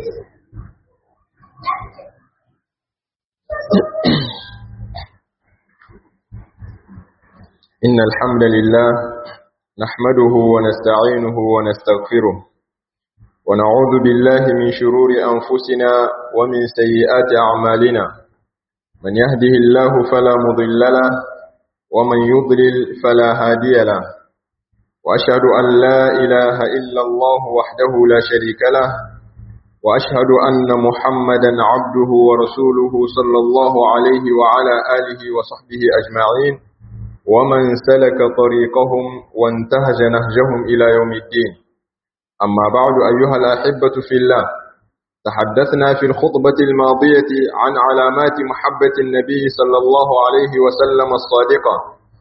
إن الحمد لله نحمده ونستعينه ونستغفره ونعوذ بالله من شرور أنفسنا ومن سيئات أعمالنا من يهده الله فلا مضل له ومن يضلل فلا هادي له وأشهد أن لا إله إلا الله وحده لا شريك له وأشهد أن محمدا عبده ورسوله صلى الله عليه وعلى آله وصحبه أجمعين ومن سلك طريقهم وانتهج نهجهم إلى يوم الدين أما بعد أيها الأحبة في الله تحدثنا في الخطبة الماضية عن علامات محبة النبي صلى الله عليه وسلم الصادقة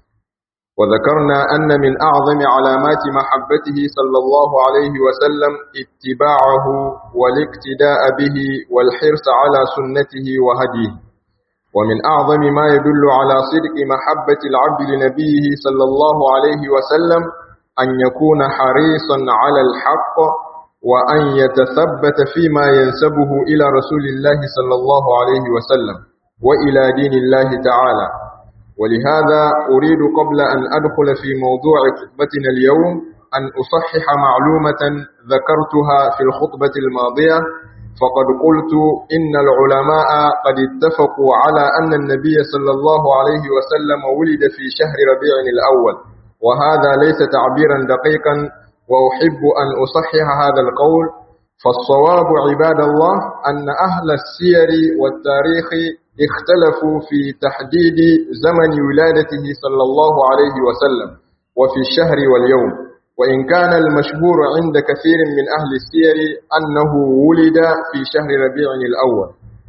وذكرنا أن من أعظم علامات محبته صلى الله عليه وسلم اتباعه والاقتداء به والحرص على سنته وهديه ومن أعظم ما يدل على صدق محبة العبد لنبيه صلى الله عليه وسلم أن يكون حريصا على الحق وأن يتثبت فيما ينسبه إلى رسول الله صلى الله عليه وسلم وإلى دين الله تعالى ولهذا أريد قبل أن أدخل في موضوع خطبتنا اليوم أن أصحح معلومة ذكرتها في الخطبة الماضية فقد قلت إن العلماء قد اتفقوا على أن النبي صلى الله عليه وسلم ولد في شهر ربيع الأول وهذا ليس تعبيرا دقيقا وأحب أن أصحح هذا القول فالصواب عباد الله أن أهل السير والتاريخ اختلفوا في تحديد زمن ولادته صلى الله عليه وسلم وفي الشهر واليوم وإن كان المشهور عند كثير من أهل السير أنه ولد في شهر ربيع الأول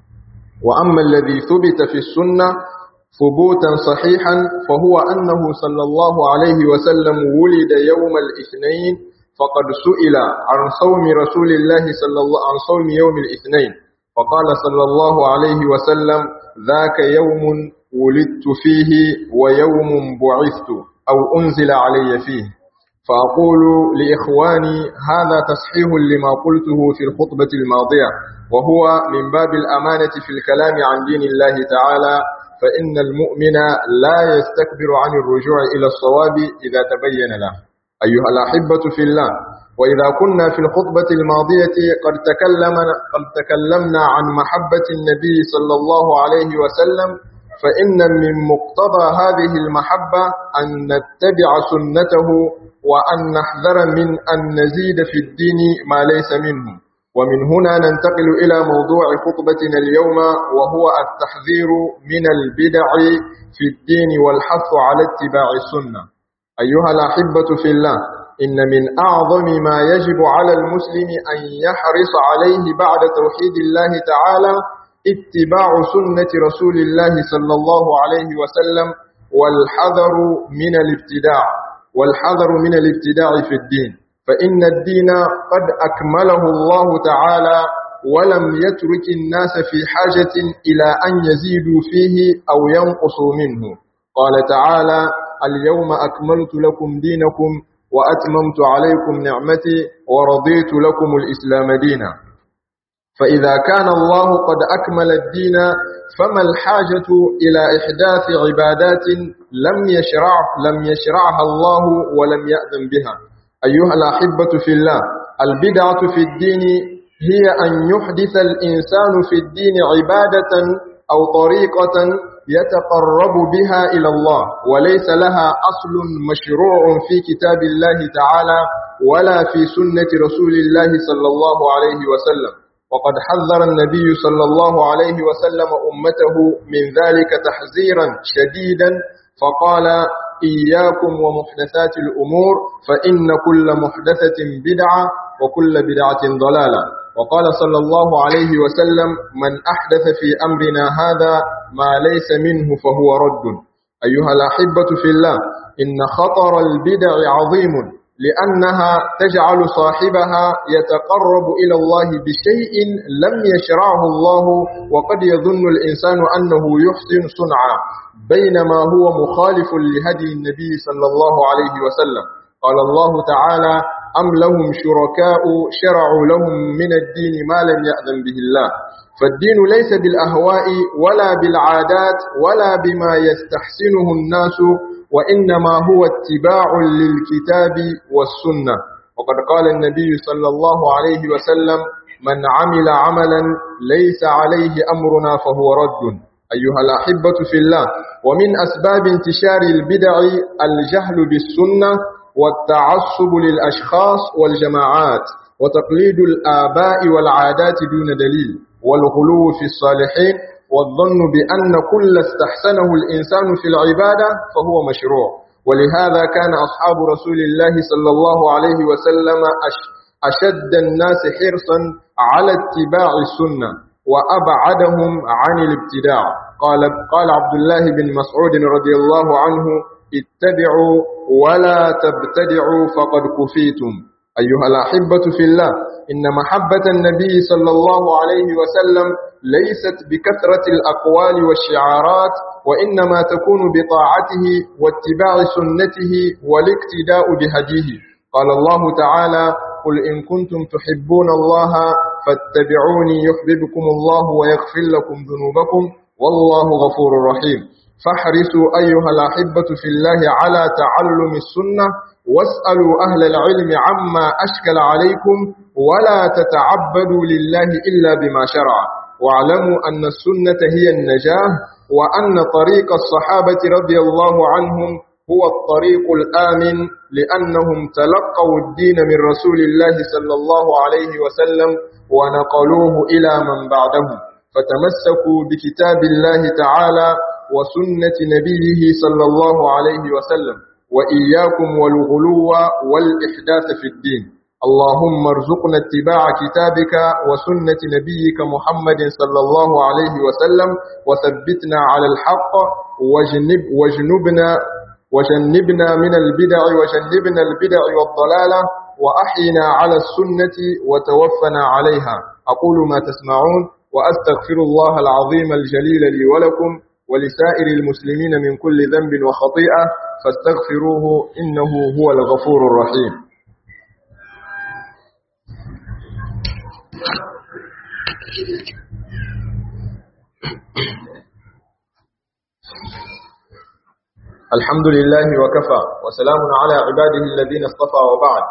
وأما الذي ثبت في السنة ثبوتا صحيحا فهو أنه صلى الله عليه وسلم ولد يوم الاثنين فقد سئل عن صوم رسول الله صلى الله عن صوم يوم الاثنين فقال صلى الله عليه وسلم ذاك يوم ولدت فيه ويوم بعثت أو أنزل علي فيه فأقول لإخواني هذا تصحيح لما قلته في الخطبة الماضية وهو من باب الأمانة في الكلام عن دين الله تعالى فإن المؤمن لا يستكبر عن الرجوع إلى الصواب إذا تبين له أيها الأحبة في الله وإذا كنا في الخطبة الماضية قد تكلمنا, قد تكلمنا عن محبة النبي صلى الله عليه وسلم فإن من مقتضى هذه المحبة أن نتبع سنته وأن نحذر من أن نزيد في الدين ما ليس منه ومن هنا ننتقل إلى موضوع خطبتنا اليوم وهو التحذير من البدع في الدين والحث على اتباع السنة أيها الأحبة في الله إن من أعظم ما يجب على المسلم أن يحرص عليه بعد توحيد الله تعالى اتباع سنة رسول الله صلى الله عليه وسلم والحذر من الابتداع والحذر من الابتداع في الدين فإن الدين قد أكمله الله تعالى ولم يترك الناس في حاجة إلى أن يزيدوا فيه أو ينقصوا منه قال تعالى اليوم أكملت لكم دينكم وأتممت عليكم نعمتي ورضيت لكم الإسلام دينا فإذا كان الله قد أكمل الدين فما الحاجة إلى إحداث عبادات لم يشرع لم يشرعها الله ولم يأذن بها أيها الأحبة في الله البدعة في الدين هي أن يحدث الإنسان في الدين عبادة أو طريقة يتقرب بها إلى الله وليس لها أصل مشروع في كتاب الله تعالى ولا في سنة رسول الله صلى الله عليه وسلم وقد حذر النبي صلى الله عليه وسلم أمته من ذلك تحذيرا شديدا فقال إياكم ومحدثات الأمور فإن كل محدثة بدعة وكل بدعة ضلالة وقال صلى الله عليه وسلم من أحدث في أمرنا هذا ما ليس منه فهو رد أيها الأحبة في الله إن خطر البدع عظيم لأنها تجعل صاحبها يتقرب إلى الله بشيء لم يشرعه الله وقد يظن الإنسان أنه يحسن صنعا بينما هو مخالف لهدي النبي صلى الله عليه وسلم قال الله تعالى أم لهم شركاء شرعوا لهم من الدين ما لم يأذن به الله فالدين ليس بالأهواء ولا بالعادات ولا بما يستحسنه الناس وإنما هو اتباع للكتاب والسنة وقد قال النبي صلى الله عليه وسلم من عمل عملا ليس عليه أمرنا فهو رد أيها الأحبة في الله ومن أسباب انتشار البدع الجهل بالسنة والتعصب للأشخاص والجماعات وتقليد الآباء والعادات دون دليل والغلو في الصالحين والظن بأن كل استحسنه الإنسان في العبادة فهو مشروع ولهذا كان أصحاب رسول الله صلى الله عليه وسلم أشد الناس حرصا على اتباع السنة وأبعدهم عن الابتداع قال, قال عبد الله بن مسعود رضي الله عنه اتبعوا ولا تبتدعوا فقد كفيتم أيها الأحبة في الله إن محبة النبي صلى الله عليه وسلم ليست بكثرة الأقوال والشعارات وإنما تكون بطاعته واتباع سنته والاقتداء بهديه قال الله تعالى قل إن كنتم تحبون الله فاتبعوني يحببكم الله ويغفر لكم ذنوبكم والله غفور رحيم فاحرصوا أيها الأحبة في الله على تعلم السنة واسألوا أهل العلم عما أشكل عليكم ولا تتعبدوا لله إلا بما شرع واعلموا أن السنة هي النجاة وأن طريق الصحابة رضي الله عنهم هو الطريق الآمن لأنهم تلقوا الدين من رسول الله صلى الله عليه وسلم ونقلوه إلى من بعدهم فتمسكوا بكتاب الله تعالى وسنة نبيه صلى الله عليه وسلم وإياكم والغلو والإحداث في الدين اللهم ارزقنا اتباع كتابك وسنة نبيك محمد صلى الله عليه وسلم وثبتنا على الحق وجنب وجنبنا وجنبنا من البدع وجنبنا البدع والضلالة وأحينا على السنة وتوفنا عليها أقول ما تسمعون وأستغفر الله العظيم الجليل لي ولكم ولسائر المسلمين من كل ذنب وخطيئة فاستغفروه إنه هو الغفور الرحيم الحمد لله وكفى وسلام على عباده الذين اصطفى وبعد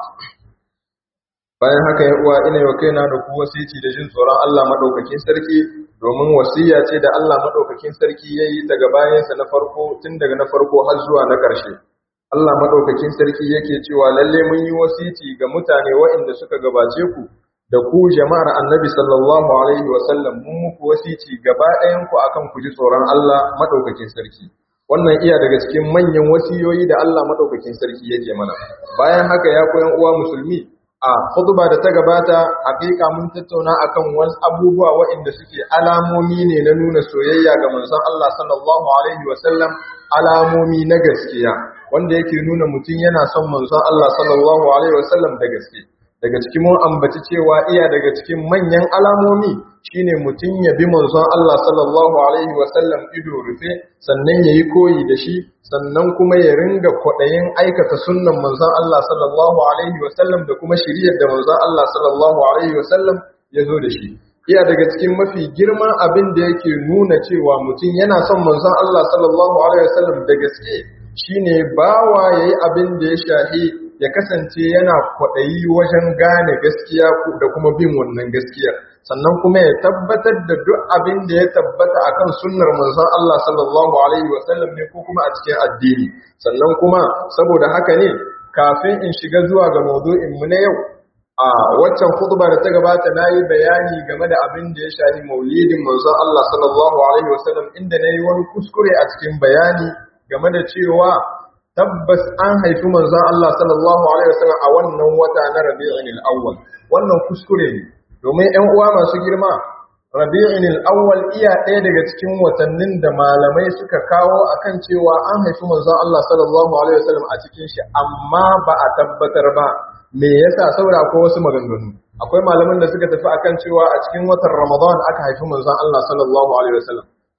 bayan haka ya uwa ina yau kaina da ku wasici da jin tsoron Allah madaukakin sarki domin wasiya ce da Allah madaukakin sarki yayi daga bayansa na farko tun daga na farko har zuwa na ƙarshe Allah madaukakin sarki yake cewa lalle mun yi wasici ga mutane waɗanda suka gabace ku da ku jama'ar Annabi sallallahu alaihi wa sallam mun muku wasici gaba ɗayan ku akan ku ji tsoron Allah madaukakin sarki wannan iya daga cikin manyan wasiyoyi da Allah madaukakin sarki yake mana bayan haka ya koyan uwa musulmi a khutba da ta gabata hakika mun tattauna akan wasu abubuwa waɗanda suke alamomi ne na nuna soyayya ga manzon Allah sallallahu alaihi wasallam alamomi na gaskiya wanda yake nuna mutum yana son manzon Allah sallallahu alaihi wasallam da gaske daga cikin mun ambaci cewa iya daga cikin manyan alamomi shine mutum ya bi manzon Allah sallallahu alaihi wasallam ido rufe sannan yayi koyi da shi sannan kuma ya ringa kwaɗayin aikata sunnan manzon Allah sallallahu alaihi wasallam da kuma shiriyar da manzon Allah sallallahu alaihi wasallam ya zo da shi iya daga cikin mafi girman abin da yake nuna cewa mutum yana son manzon Allah sallallahu alaihi wasallam da gaske shine bawa yayi abin da ya shahi ya kasance yana kwaɗayi wajen gane gaskiya da kuma bin wannan gaskiyar sannan kuma ya tabbatar da duk abin da ya tabbata akan sunnar manzon Allah sallallahu alaihi wasallam ne ko kuma a cikin addini sannan kuma saboda haka ne kafin in shiga zuwa ga maudu'in mu na yau a waccan khutba da ta gabata nayi bayani game da abin da ya shafi maulidin manzon Allah sallallahu alaihi wasallam inda nayi wani kuskure a cikin bayani game da cewa tabbas an haifi manzon Allah sallallahu alaihi wasallam a wannan wata na Rabi'ul Awwal wannan kuskure ne domin ‘yan uwa masu girma, rabi'in al'awwal iya ɗaya daga cikin watannin da malamai suka kawo akan cewa an haifi manzon Allah sallallahu Alaihi wasallam a cikin shi, amma ba a tabbatar ba, me yasa saboda akwai wasu maganganu. Akwai malaman da suka tafi akan cewa a cikin watan Ramadan aka haifi manzon Allah sallallahu Alaihi wasallam.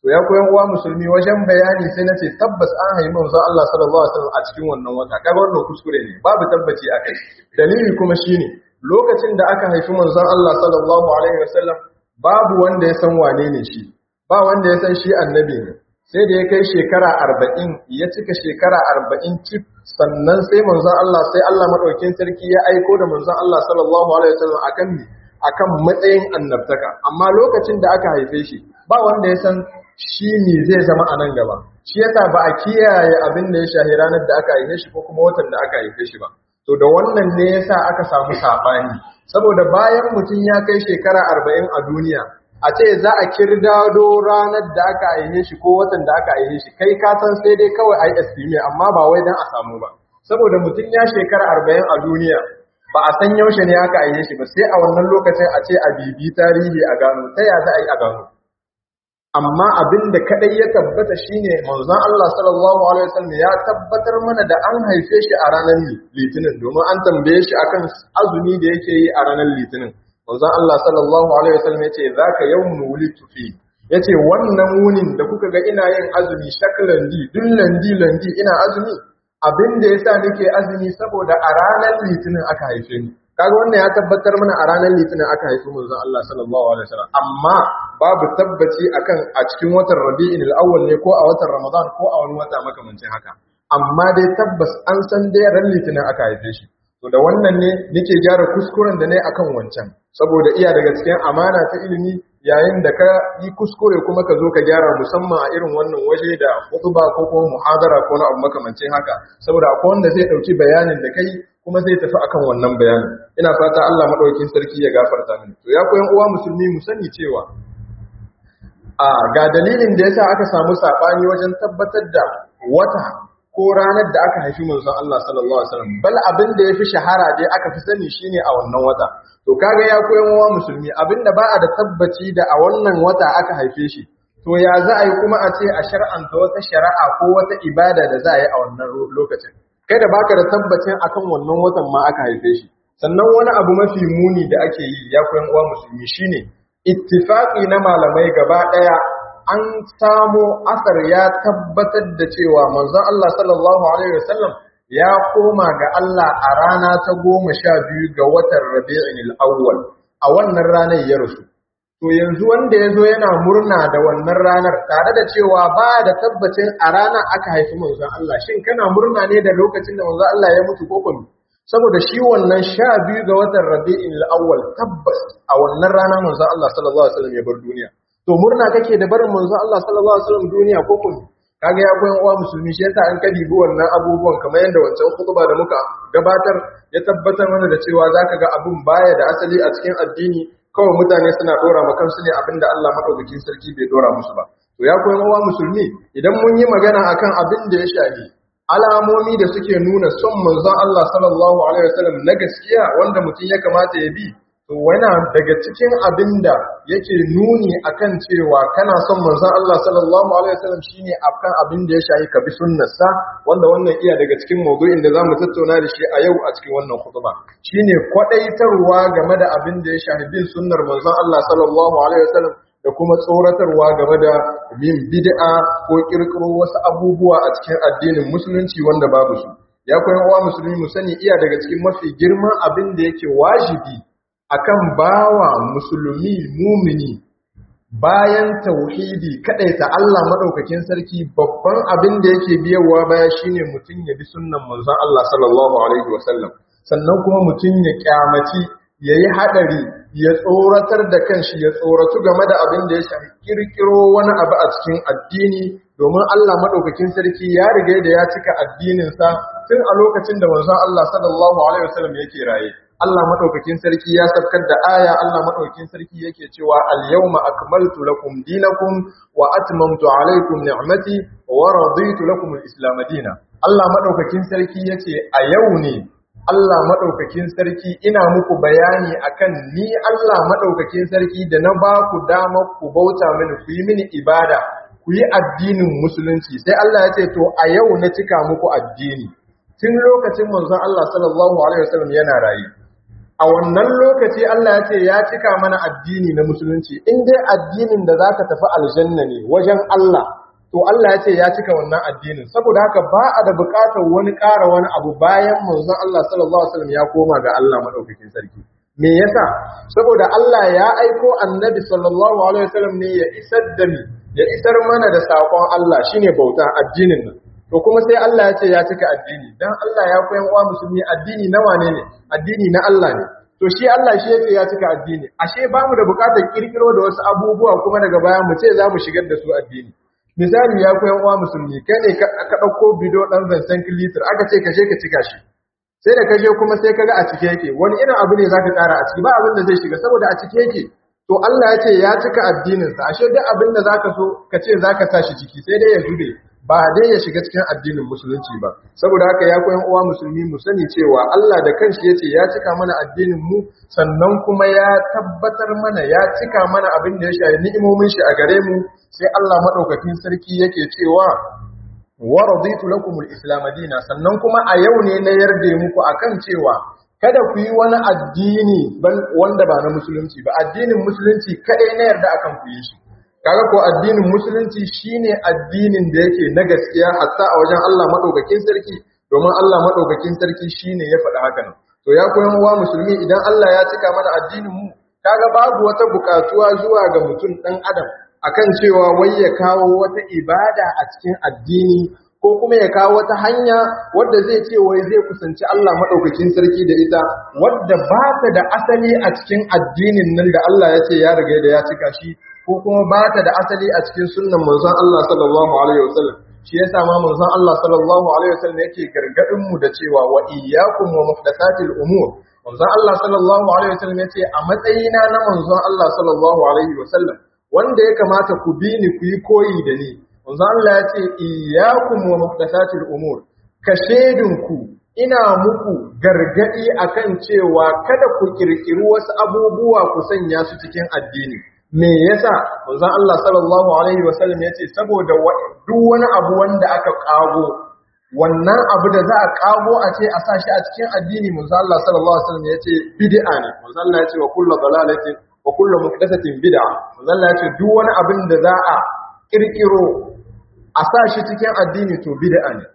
to ya koyan uwa musulmi wajen bayani sai nace tabbas an haifi manzon Allah sallallahu alaihi wasallam a cikin wannan wata kaga wannan kuskure ne babu tabbaci a kai dalili kuma shine lokacin da aka haifi manzon Allah sallallahu alaihi wasallam babu wanda ya san wane ne shi ba wanda ya san shi annabi ne sai da ya kai shekara arba'in ya cika shekara arba'in cif sannan sai manzon Allah sai Allah maɗaukin sarki ya aiko da manzon Allah sallallahu alaihi wasallam akan ni akan matsayin annabtaka amma lokacin da aka haife shi ba wanda ya san shi ne zai zama a nan gaba shi yasa ba a kiyaye abin da ya shahi ranar da aka haife shi ko kuma watan da aka haife shi ba to da wannan ne yasa aka samu sabani saboda bayan mutum ya kai shekara arba'in a duniya a ce za a kirdado ranar da aka aihe shi ko watan da aka aihe shi kai ka san sai dai kawai a yi estimate amma ba wai dan a samu ba saboda mutum ya shekara arba'in a duniya ba a san yaushe ne aka aihe shi ba sai a wannan lokacin a ce a bibi tarihi a gano ta ya za a yi a gano amma abin da kadai ya tabbata shine manzon Allah sallallahu alaihi wasallam ya tabbatar mana da an haife shi a ranar litinin domin an tambaye shi akan azumi da yake yi a ranar litinin manzon Allah sallallahu alaihi wasallam yace zaka yawmun wulidtu fi yace wannan wunin da kuka ga ina yin azumi shaklan di dullan di landi ina azumi abin da yasa nake azumi saboda a ranar litinin aka haife ni kaga wannan ya tabbatar mana a ranar litinin aka haifi manzon Allah sallallahu alaihi wasallam amma babu tabbaci akan a cikin watan Rabi'in al-awwal ne ko a watan Ramadan ko a wani wata makamancin haka amma dai tabbas an san dai ran litinin aka haife shi to da wannan ne nake gyara kuskuren da ne akan wancan saboda iya daga cikin amana ta ilimi yayin da ka yi kuskure kuma ka zo ka gyara musamman a irin wannan waje da hutuba ko kuma muhadara ko na abu makamancin haka saboda akwai wanda zai dauki bayanin da kai kuma zai tafi akan wannan bayanin ina fata Allah madaukakin sarki ya gafarta mini to ya koyan uwa musulmi mu sani cewa a ga dalilin da yasa aka samu sabani wajen tabbatar da wata ko ranar da aka haifi manzon Allah sallallahu alaihi wasallam bal abin da yafi shahara dai aka fi sani shine a wannan wata to kaga ya koyan uwa musulmi abinda ba a da tabbaci da a wannan wata aka haife shi to ya za a yi kuma a ce a shar'anta wata shari'a ko wata ibada da za a yi a wannan lokacin kai da baka da tabbacin akan wannan watan ma aka haife shi sannan wani abu mafi muni da ake yi ya koyan uwa musulmi shine ittifaqi na malamai gaba daya an samo asar ya tabbatar da cewa manzon Allah sallallahu alaihi wasallam ya koma ga Allah a rana ta goma sha biyu ga watan Rabi'in al-awwal a wannan ranar ya rasu to yanzu wanda ya zo yana murna da wannan ranar tare da cewa ba da tabbacin a rana aka haifi manzon Allah shin kana murna ne da lokacin da manzon Allah ya mutu ko kuma saboda shi wannan sha biyu ga watan Rabi'in al-awwal tabbas a wannan rana manzon Allah sallallahu alaihi wasallam ya bar duniya to murna kake da barin manzon Allah sallallahu alaihi wasallam duniya ko kuma kaga ya koyan uwa musulmi shi yasa an kadi bi wannan abubuwan kamar yadda wancan khutba da muka gabatar ya tabbatar mana da cewa zaka ga abun baya da asali a cikin addini kawai mutane suna dora ma kansu ne abinda Allah madaukakin sarki bai dora musu ba to ya koyan uwa musulmi idan mun yi magana akan abin da ya shafi alamomi da suke nuna son manzon Allah sallallahu alaihi wasallam na gaskiya wanda mutum ya kamata ya bi to wana daga cikin abinda yake nuni akan cewa kana son manzon Allah sallallahu alaihi wasallam shine akan abin da ya shafi ka bi sunnarsa wanda wannan iya daga cikin maudu'in da zamu tattauna da shi a yau a cikin wannan khutba shine kwadaitarwa game da abin da ya shafi bin sunnar manzon Allah sallallahu alaihi wasallam da kuma tsoratarwa game da bin bid'a ko kirkiro wasu abubuwa a cikin addinin musulunci wanda babu su ya koyan uwa musulmi mu sani iya daga cikin mafi girman abin da yake wajibi akan bawa musulmi mumini bayan tauhidi ta Allah madaukakin sarki babban abin da yake biyawa baya shine mutum ya bi sunnan manzon Allah sallallahu alaihi wasallam sannan kuma mutum ya kyamaci yayi hadari ya tsoratar da kanshi ya tsoratu game da abin da ya shafi kirkiro wani abu a cikin addini domin Allah madaukakin sarki ya riga da ya cika addinin sa tun a lokacin da manzon Allah sallallahu alaihi wasallam yake raye Allah madaukakin sarki ya sabkar da aya Allah madaukakin sarki yake cewa al-yawma akmaltu lakum dinakum wa atmamtu alaykum ni'mati wa raditu lakum al-islam dinan Allah madaukakin sarki yace a yau ne Allah madaukakin sarki ina muku bayani akan ni Allah madaukakin sarki da na ba ku dama ku bauta mini ku yi mini ibada ku yi addinin musulunci sai Allah ya ce to a yau na cika muku addini tun lokacin manzon Allah sallallahu alaihi wasallam yana rayu a wannan lokaci Allah ya ce ya cika mana addini na musulunci in dai addinin da zaka tafi aljanna ne wajen Allah to Allah ya ce ya cika wannan addinin saboda haka ba a da buƙatar wani ƙara wani abu bayan manzon Allah sallallahu alaihi wasallam ya koma ga Allah madaukakin sarki me yasa saboda Allah ya aiko annabi sallallahu alaihi wasallam ne ya isar da ni ya isar mana da sakon Allah shine bauta addinin nan to kuma sai Allah ya ce ya cika addini dan Allah ya koyan uwa musulmi addini na wane ne addini na Allah ne to shi Allah shi yake ya cika addini ashe ba mu da bukatar kirkiro da wasu abubuwa kuma daga baya mu ce za mu shigar da su addini misali ya koyan uwa musulmi kai ne ka ɗauko bido ɗan zancen kilitir aka ce ka je ka cika shi sai da ka je kuma sai kaga a cike yake wani irin abu ne zaka ƙara a ciki ba abin da zai shiga saboda a cike yake to Allah ya ce ya cika addininsa ashe duk abin da zaka so ka ce zaka sa shi ciki sai dai ya zube ba dai ya shiga cikin addinin musulunci ba saboda haka ya koyan uwa musulmi mu sani cewa Allah da kanshi yace ya cika mana addinin mu sannan kuma ya tabbatar mana ya cika mana abin da ya shafi ni'imomin shi a gare mu sai Allah madaukakin sarki yake cewa wa raditu lakum al-islam dinan sannan kuma a yau ne na yarda muku akan cewa kada ku yi wani addini wanda ba na musulunci ba addinin musulunci kadai na yarda akan ku yi shi kaga ko addinin musulunci shine addinin da yake na gaskiya hatta a wajen Allah madaukakin sarki domin Allah madaukakin sarki shine ya faɗi hakan to ya koyan uwa musulmi idan Allah ya cika mana addinin mu kaga babu wata bukatuwa zuwa ga mutum dan adam akan cewa wai ya kawo wata ibada a cikin addini ko kuma ya kawo wata hanya wadda zai ce wai zai kusanci Allah madaukakin sarki da ita wadda ba ta da asali a cikin addinin nan da Allah ya ce ya riga da ya cika shi ko kuma ba ta da asali a cikin sunnan manzon Allah sallallahu alaihi wasallam shi yasa ma manzon Allah sallallahu alaihi wasallam yake gargadin mu da cewa wa iyyakum wa muhdathatil umur manzon Allah sallallahu alaihi wasallam yace a matsayina na manzon Allah sallallahu alaihi wasallam wanda ya kamata ku bi ni ku yi koyi da ni manzon Allah yace iyyakum wa muhdathatil umur ka ku ina muku gargadi akan cewa kada ku kirkiri wasu abubuwa ku sanya su cikin addini me yasa manzon Allah sallallahu alaihi wasallam yace saboda duk wani abu wanda aka kago wannan abu da za a kago a ce a sashi a cikin addini manzon Allah sallallahu alaihi wasallam yace bid'a ne manzon Allah yace wa kullu dalalatin wa kullu muhdathatin bid'a manzon Allah yace duk wani abin da za a kirkiro a sashi cikin addini to bid'a ne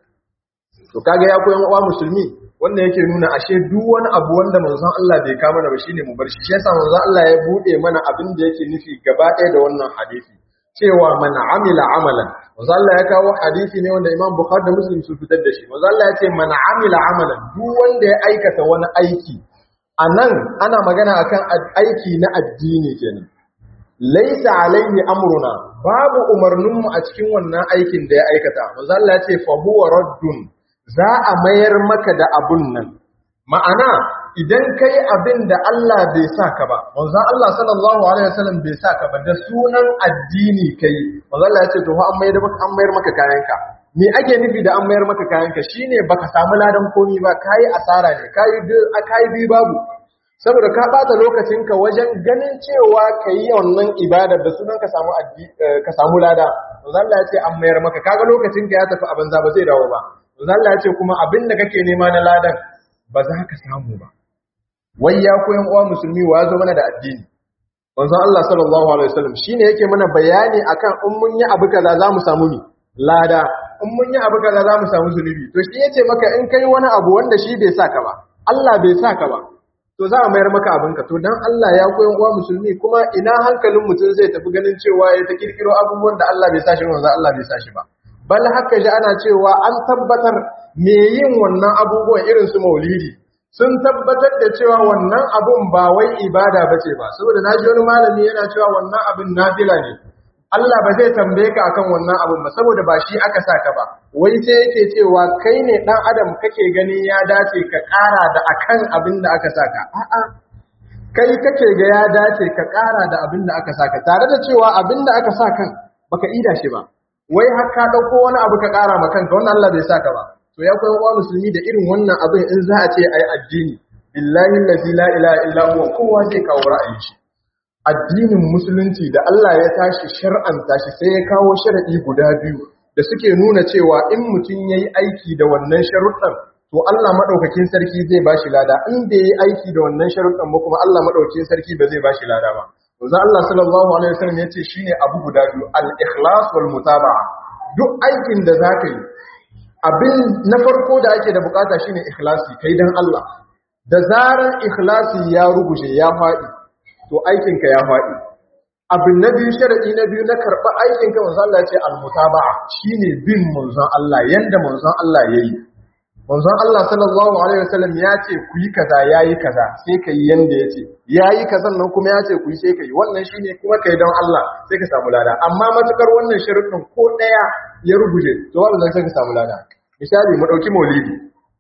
to kaga ya koyan uwa musulmi wannan yake nuna ashe duk wani abu wanda manzon Allah bai kama mana ba shine mu bar shi shi yasa manzon Allah ya bude mana abin da yake nufi gaba ɗaya da wannan hadisi cewa man amila amalan manzon Allah ya kawo hadisi ne wanda Imam Bukhari da Muslim su fitar da shi manzon Allah ya ce man amila amalan duk wanda ya aikata wani aiki anan ana magana akan aiki na addini kenan laisa alaihi amruna babu umarninmu a cikin wannan aikin da ya aikata manzon Allah ya ce fa huwa raddun za a mayar maka da abun nan ma'ana idan kai abin da Allah bai sa ka ba manzon Allah sallallahu alaihi wasallam bai sa ka ba da sunan addini kai manzon Allah ya ce to an mayar maka an mayar maka kayanka me ake nufi da an mayar maka kayanka shine baka samu ladan komi ba kai asara ne kai kai bi babu saboda ka bata lokacinka wajen ganin cewa kai wannan ibada da sunan ka samu ka samu lada manzon Allah ya ce an mayar maka kaga lokacinka ya tafi a banza ba zai dawo ba Allah ya ce kuma abin da kake nema na ladan ba za ka samu ba. Wai ya koyan uwa musulmi wa zo mana da addini. Wanzan Allah sallallahu Alaihi wasallam shi ne yake mana bayani akan in mun yi abu kaza za mu samu ni lada, in mun yi abu kaza za mu samu zunubi. To shi yace maka in kai wani abu wanda shi bai sa ka ba, Allah bai sa ka ba. To za a mayar maka abinka. To dan Allah ya koyan uwa musulmi kuma ina hankalin mutum zai tafi ganin cewa ya ta kirkiro abubuwan da Allah bai sa shi wanzan Allah bai sa shi ba. bal haka ji ana cewa an tabbatar me yin wannan abubuwan irin su maulidi sun tabbatar da cewa wannan abun ba wai ibada bace ba saboda naji wani malami yana cewa wannan abin nafila ne Allah ba zai tambaye ka akan wannan abun ba saboda ba shi aka saka ba wai sai yake cewa kai ne dan adam kake gani ya dace ka ƙara da akan abin da aka saka a'a kai kake ga ya dace ka ƙara da abin da aka saka tare da cewa abin da aka saka baka ida shi ba wai har ka dauko wani abu ka kara ma kanka wannan Allah bai saka ba to ya koyi wa musulmi da irin wannan abin in za a ce ai addini billahi allazi la ilaha illa huwa kowa zai kawo ra'ayin shi addinin musulunci da Allah ya tashi shar'anta shi sai ya kawo sharadi guda biyu da suke nuna cewa in mutum yayi aiki da wannan sharuɗan to Allah madaukakin sarki zai bashi lada in bai yi aiki da wannan sharuɗan ba kuma Allah madaukakin sarki ba zai bashi lada ba manzo Allah sallallahu alaihi wasallam yace shine abu guda biyu al-ikhlas wal mutaba'a duk aikin da zaka yi abin na farko da ake da bukata shine ikhlasi kai dan Allah da zarar ikhlasi ya ruguje ya faɗi to aikinka ya faɗi abin na biyu sharadi na biyu na karɓa aikinka manzo Allah ya ce al-mutaba'a shine bin manzon Allah yanda manzon Allah yayi manzon Allah sallallahu alaihi wasallam ya ce ku yi kaza yayi kaza sai ka yi yanda ya ce yayi kazan nan kuma ya ce ku yi sai ka yi wannan shine kuma kai don Allah sai ka samu lada amma matukar wannan sharuɗin ko ɗaya ya ruguje to babu zan sai ka samu lada misali mu ɗauki maulidi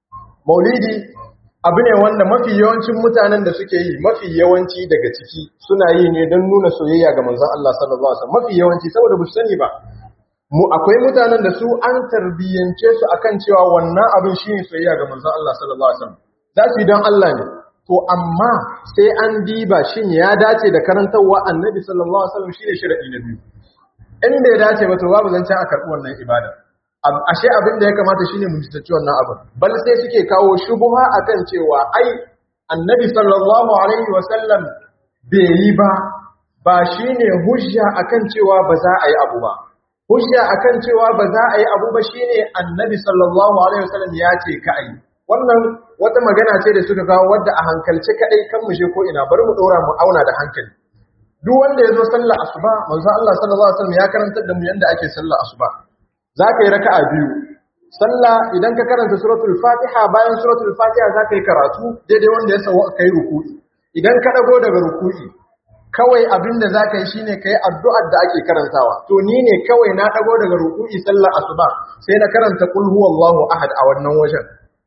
maulidi abu ne wanda mafi yawancin mutanen da suke yi mafi yawanci daga ciki suna yi ne don nuna soyayya ga manzon Allah sallallahu alaihi wasallam mafi yawanci saboda ba su sani ba mu akwai mutanen da su an tarbiyyance su akan cewa wannan abin shine soyayya ga manzon Allah sallallahu alaihi wasallam za su yi don Allah ne to amma sai an diba shin ya dace da karantarwa annabi sallallahu alaihi wasallam shine sharadi na biyu in bai dace ba to babu zancen a karɓi wannan ibada ashe abin da ya kamata shine mu jitaci wannan abin bal sai suke kawo shubuha akan cewa ai annabi sallallahu alaihi wasallam bai yi ba ba shine hujja akan cewa ba za a yi abu ba hujja akan cewa ba za a yi abu ba shine annabi sallallahu alaihi wasallam ya ce ka yi wannan wata magana ce da suka kawo wadda a hankalce kadai kan mu je ko ina bari mu dora mu auna da hankali duk wanda ya zo sallar asuba manzo Allah sallallahu alaihi wasallam ya karantar da mu yanda ake sallar asuba za ka yi raka'a biyu sallah idan ka karanta suratul fatiha bayan suratul fatiha za ka yi karatu daidai wanda ya sawa ka yi ruku'i idan ka dago daga ruku'i kawai abin da za ka yi shine ka yi addu'ar da ake karantawa to ni ne kawai na dago daga ruku'i sallar asuba sai na karanta kul huwallahu ahad a wannan wajen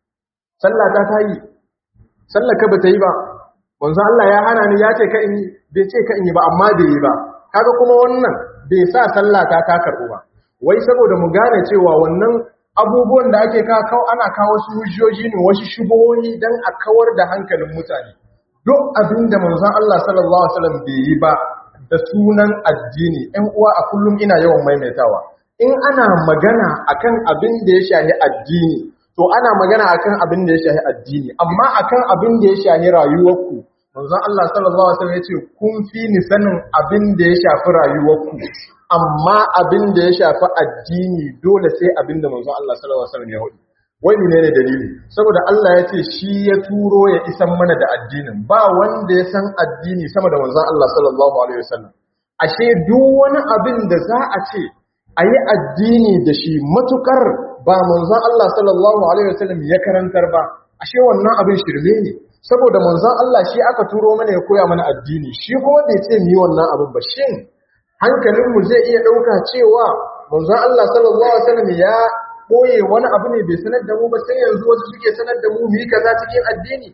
sallah ta ta yi sallah ka bata yi ba wanzu Allah ya hana ni ya ce ka in yi bai ce ka in yi ba amma bai yi ba kaga kuma wannan bai sa sallah ta ta karɓu ba wai saboda mu gane cewa wannan abubuwan da ake kawo ana kawo su hujjoji ne wasu shubuhohi dan a kawar da hankalin mutane duk abin da manzon Allah sallallahu alaihi wasallam bai yi ba da sunan addini ɗan uwa a kullum ina yawan maimaitawa in ana magana akan abin da ya shahi addini to ana magana akan abin da ya shahi addini amma akan abin da ya shahi rayuwarku manzon Allah sallallahu alaihi wasallam yace kun fi ni sanin abin da ya shafi rayuwarku amma abin da ya shafi addini dole sai abin da manzon Allah sallallahu alaihi wasallam ya hudu wai menene dalili saboda Allah ya ce shi ya turo ya isan mana da addinin ba wanda ya san addini sama da manzon Allah sallallahu alaihi wasallam ashe duk wani abin da za a ce a yi addini da shi matukar ba manzon Allah sallallahu alaihi wasallam ya karantar ba ashe wannan abin shirme ne saboda manzon Allah shi aka turo mana ya koya mana addini shi kuma bai ce mu yi wannan abin ba shin hankalinmu zai iya ɗauka cewa manzon Allah sallallahu alaihi wasallam ya koye wani abu ne bai sanar da mu ba sai yanzu wasu suke sanar da mu mu yi kaza cikin addini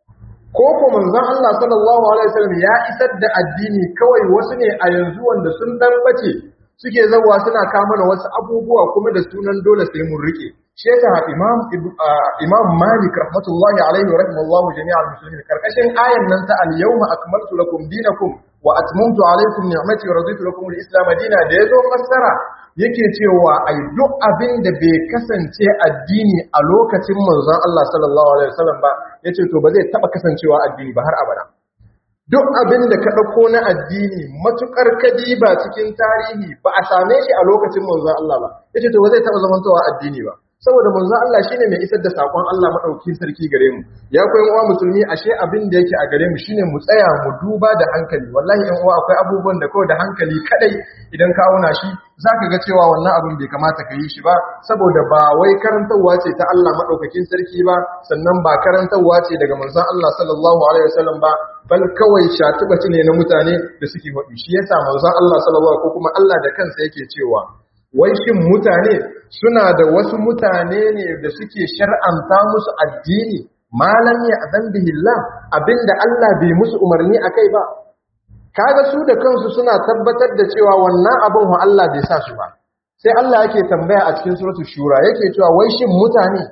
ko ko manzon Allah sallallahu alaihi wasallam ya isar da addini kawai wasu ne a yanzu wanda sun dan bace suke zawa suna kama da wasu abubuwa kuma da sunan dole sai mun rike shi yasa imam imam malik rahmatullahi alaihi wa rahimallahu jami'al muslimin karkashin ayan nan ta al-yawma akmaltu lakum dinakum wa atmamtu alaykum ni'mati wa raditu lakum al-islam dina da yazo fassara yake cewa ai duk abin da bai kasance addini a lokacin manzon Allah sallallahu alaihi wasallam ba yace to ba zai taba kasancewa addini ba har abada duk abin da ka dauko na addini matukar kadiba cikin tarihi ba a same shi a lokacin manzon Allah ba yace to ba zai taba zamantowa addini ba saboda manzon Allah shine mai isar da sakon Allah madaukakin sarki gare mu ya koyi uwa musulmi ashe abin da yake a gare mu shine mu tsaya mu duba da hankali wallahi ɗan uwa akwai abubuwan da kawai da hankali kadai idan ka auna shi zaka ga cewa wannan abin bai kamata ka yi shi ba saboda ba wai karantarwa ce ta Allah madaukakin sarki ba sannan ba karantarwa ce daga manzon Allah sallallahu alaihi wasallam ba bal kawai shatubaci ne na mutane da suke faɗi shi yasa manzon Allah sallallahu ko kuma Allah da kansa yake cewa wai shin mutane suna da wasu mutane ne da suke shar'anta musu addini malam ya azan bihillah abinda Allah bai musu umarni akai ba kaga su da kansu suna tabbatar da cewa wannan abin wa Allah bai sa su ba sai Allah yake tambaya a cikin suratul shura yake cewa wai shin mutane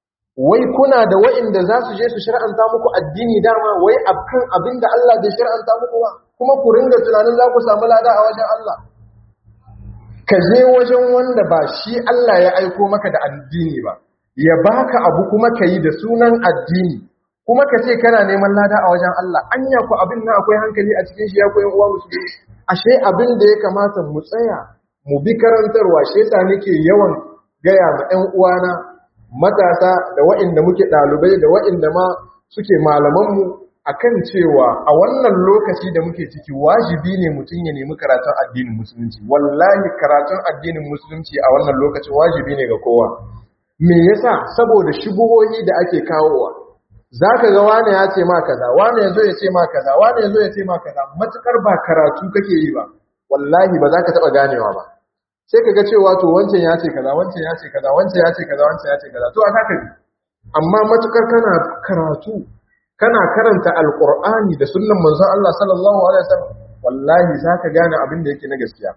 wai kuna da wa'inda za su je su shar'anta muku addini dama wai akan abinda Allah bai shar'anta muku ba kuma ku ringa tunanin za ku samu lada a wajen Allah ka je wajen wanda ba shi Allah ya aiko maka da addini ba ya baka abu kuma ka yi da sunan addini kuma ka ce kana neman lada a wajen Allah anya ku abin na akwai hankali a cikin shi ya koyan uwa musulmi ashe abin da ya kamata mu tsaya mu bi karantarwa shi yasa nake yawan gaya ma ɗan uwana matasa da waɗanda muke ɗalibai da waɗanda ma suke malamanmu akan cewa a wannan lokaci da muke ciki wajibi ne mutum ya nemi karatun addinin musulunci wallahi karatun addinin musulunci a wannan lokacin wajibi ne ga kowa me yasa saboda shubuhohi da ake kawowa zaka ga wani ya ce ma kaza wani yazo ya ce ma kaza wani yazo ya ce ma kaza matukar ba karatu kake yi ba wallahi ba za ka taba ganewa ba sai ka ga cewa to wancan ya ce kaza wancan ya ce kaza wancan ya ce kaza wancan ya ce kaza to a haka ne amma matukar kana karatu kana karanta alqur'ani da sunnan manzon Allah sallallahu alaihi wasallam wallahi zaka gane abin da yake na gaskiya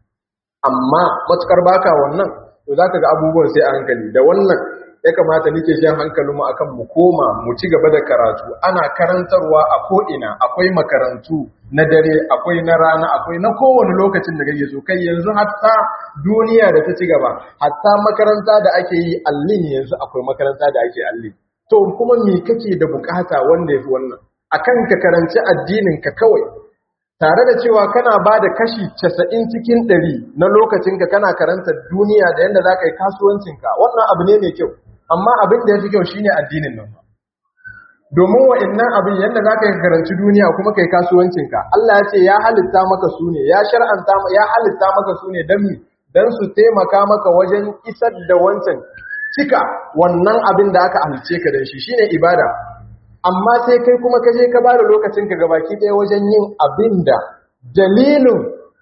amma matukar baka wannan to zaka ga abubuwan sai a hankali da wannan ya kamata nake jan hankalinmu akan mu koma mu ci gaba da karatu ana karantarwa a ko'ina akwai makarantu na dare akwai na rana akwai na kowane lokacin da kake so kai yanzu hatta duniya da ta ci gaba hatta makaranta da ake yi allin yanzu akwai makaranta da ake allin to kuma me kake da bukata wanda yafi wannan akan ka karanci addinin ka kawai tare da cewa kana ba da kashi casa'in cikin ɗari na lokacinka kana karanta duniya da yadda za ka yi kasuwancinka wannan abu ne mai kyau amma abin da ya fi kyau shine addinin nan domin wa'annan abin yadda za ka yi karanci duniya kuma ka yi kasuwancinka Allah ya ce ya halitta maka su ne ya shar'anta ya halitta maka su ne don don su taimaka maka wajen isar da wancan cika wannan abin da aka halice ka da shi shine ibada amma sai kai kuma ka je ka ba da lokacinka gabaki ɗaya wajen yin abin da dalilin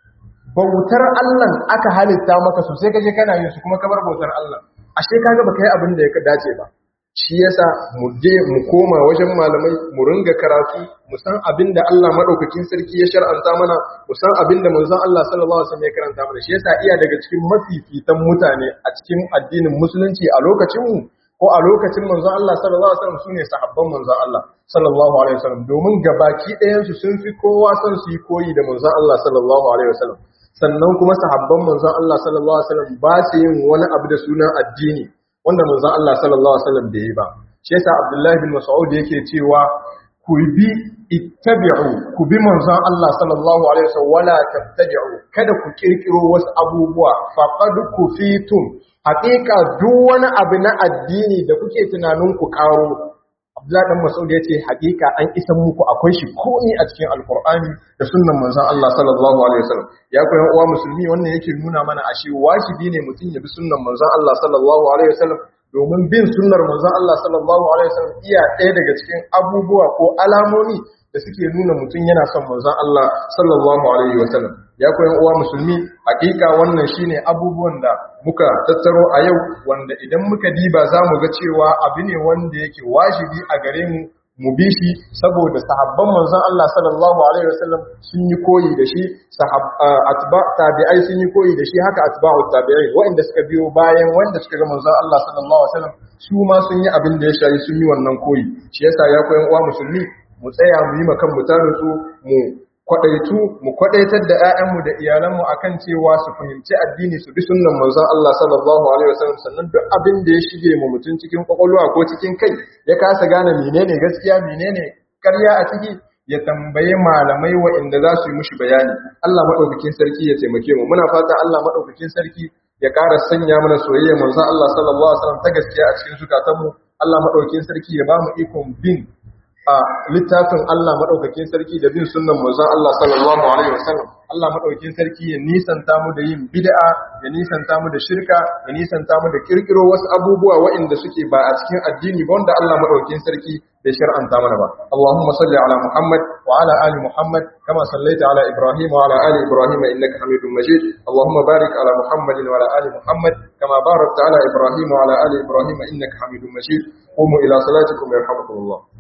bautar Allah aka halitta maka su sai ka je kana yin su kuma ka bar bautar Allah ashe kaga baka yi abin da ya dace ba shi yasa mu je mu koma wajen malamai mu ringa karatu mu san abin da Allah madaukakin sarki ya shar'anta mana mu san abin da manzon Allah sallallahu alaihi wasallam ya karanta mana shi yasa iya daga cikin mafifitan mutane a cikin addinin musulunci a lokacin mu ko a lokacin manzon Allah sallallahu alaihi wasallam sune sahabban manzon Allah sallallahu alaihi wasallam domin gabaki ɗayan su sun fi kowa son su yi koyi da manzon Allah sallallahu alaihi wasallam sannan kuma sahabban manzon Allah sallallahu alaihi wasallam ba su yin wani abu da sunan addini wanda manzon Allah sallallahu alaihi wasallam bai yi ba shi yasa Abdullah bin Mas'ud yake cewa ku bi ittabi'u ku bi manzon Allah sallallahu alaihi wasallam wala tattabi'u kada ku kirkiro wasu abubuwa faqad kufitum haƙiƙa duk wani abu na addini da kuke tunanin ku karo Abdullahi dan Mas'ud ya ce haƙiƙa an isan muku akwai shi komi a cikin Alƙur'ani da sunnan manzon Allah sallallahu alaihi wasallam ya koyan uwa musulmi wannan yake nuna mana ashe wajibi ne mutum ya bi sunnan manzon Allah sallallahu alaihi wasallam domin bin sunnar manzon Allah sallallahu alaihi wasallam iya ɗaya daga cikin abubuwa ko alamomi da suke nuna mutum yana son manzon Allah sallallahu alaihi wasallam ya koyan uwa musulmi hakika wannan shine abubuwan da muka tattaro a yau wanda idan muka diba za mu ga cewa abu ne wanda yake wajibi a gare mu mu bi shi saboda sahabban manzon Allah sallallahu alaihi wasallam sun yi koyi da shi sahab atba tabi'ai sun yi koyi da shi haka atba'u tabi'in wanda suka biyo bayan wanda suka ga manzon Allah sallallahu alaihi wasallam su ma sun yi abin da ya shayi sun yi wannan koyi shi yasa ya koyan uwa musulmi mu tsaya mu yi makan mu su mu kwadaitu mu kwadaitar da ƴaƴanmu da iyalanmu akan cewa su fahimci addini su bi sunnan manzon Allah sallallahu alaihi wasallam sannan duk abin da ya shige mu mutun cikin kwakwalwa ko cikin kai ya kasa gane menene gaskiya menene ƙarya a ciki ya tambaye malamai waɗanda za su yi mushi bayani Allah madaukakin sarki ya taimake mu muna fata Allah madaukakin sarki ya ƙara sanya mana soyayya manzon Allah sallallahu alaihi wasallam ta gaskiya a cikin zukatanmu Allah madaukakin sarki ya ba mu ikon bin a littafin Allah maɗaukakin sarki da bin sunnan manzon Allah sallallahu alaihi wasallam Allah maɗaukakin sarki ya nisanta mu da yin bid'a ya nisanta mu da shirka ya nisanta mu da kirkiro wasu abubuwa waɗanda suke ba a cikin addini ba wanda Allah maɗaukakin sarki bai shar'anta mana ba Allahumma salli ala Muhammad wa ala ali Muhammad kama sallaita ala Ibrahim wa ala ali Ibrahim innaka Hamidum Majid Allahumma barik ala Muhammad wa ala ali Muhammad kama barakta ala Ibrahim wa ala ali Ibrahim innaka Hamidum Majid قوموا إلى صلاتكم يرحمكم الله